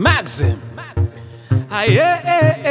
Maxim. Ah, yeah, yeah,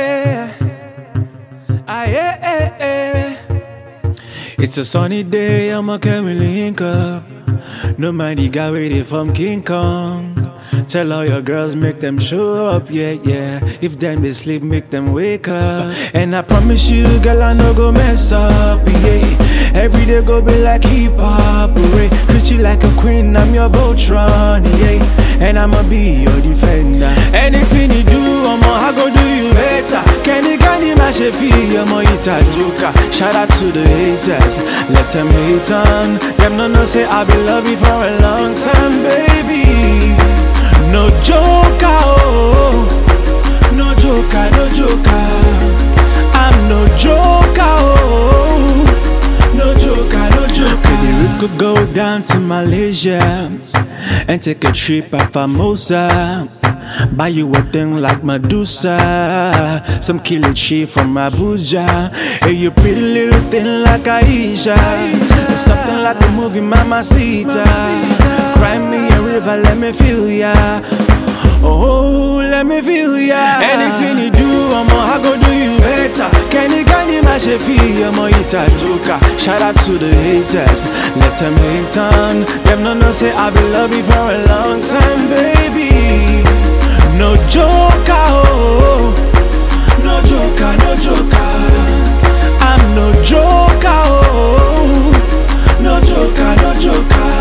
yeah. Ah, yeah, yeah, yeah. It's a sunny day, I'ma can we link up. No man, you got ready from King Kong. Tell all your girls, make them show up, yeah, yeah. If them they sleep, make them wake up. And I promise you, girl, I no go mess up, yeah. Every day go be like hip hop, right? Treat you like a queen, I'm your Voltron, yeah. And I'ma be your defender. Anything you do, I'ma I go do you better. Kenny Candy Mash feel, I'ma eat a joker. Shout out to the haters, let them hate on. Them no know say I be love you for a long time, baby. No joker, oh, no joker, no joker. I'm no joker, oh, no joker, no joker. Maybe we could go down to Malaysia and take a trip at Famosa. Buy you a thing like Medusa, some killer chick from Abuja. Hey, you pretty little thing like Aisha, something like a movie, Mamacita. Cry me a river, let me feel ya. Oh, let me feel ya. Anything you do, I'ma I go do you better. Kenny Kenny Mash feel, I'ma eat a joker. Shout out to the haters, let them hate on. Them no know say I be love you for a long time, baby. No joker, oh, no joker, no joker. I'm no joker, oh, no joker, no joker.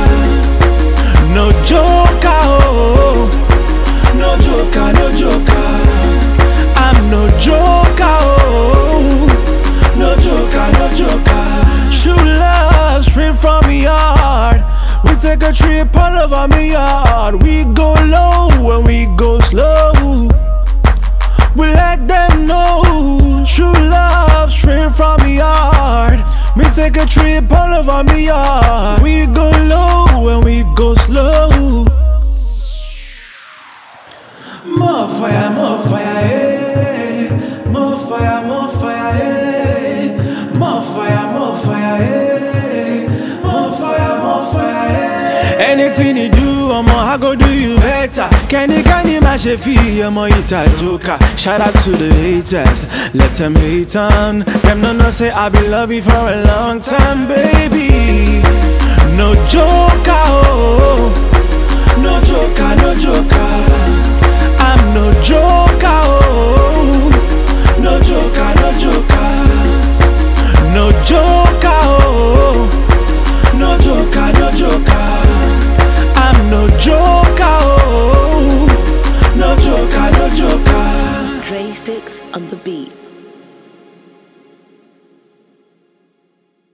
No joker, oh, no joker, no joker. I'm no joker, oh, no joker, no joker. True love straight from me heart. We take a trip all over me yard. We go low when we go slow. We let them know true love straight from me heart. Me take a trip all over me yard. We go low when we go slow. More fire, more fire, eh. More fire, more fire, eh. More fire, more fire, eh. More fire, more fire, eh. Anything you do, I'ma I go do you better. Kenny Kenny Mash feel, I'ma eat a joker. Shout out to the haters, let them hate on. Them no know say I be love you for a long time, baby. No joker, oh, no joker, no joker. I'm no joker, oh, no joker, no joker, no joker, oh, no joker, no joker. I'm no joker, oh, no joker, no joker. Dre Sticks on the beat.